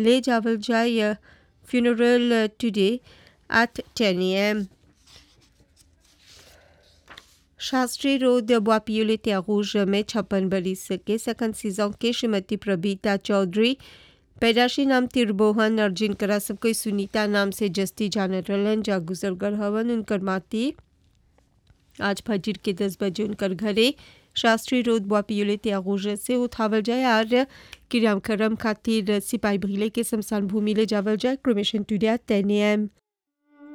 ले जावल जाए funeral today at 10 a.m. Shastri road बोआपियोले त्यागूज में छप्पन बरिस के सकन सीजों के श्रीमती प्रबीता चौधरी पैदाशी नाम तिरबोहन और जिनकरा सब कोई सुनीता नाम से जस्ती जानत रहलन जा गुजरगर हवन उनकर माती आज फजर के दस बजे उनकर घरे शास्त्री रोड बोआपियोले त्यागूज से उठावल जाए और क्रियाक्रम खातिर सिपाही भीले के शमशान भूमि ले जावल जाए क्रोमेशन टुडे टेन एम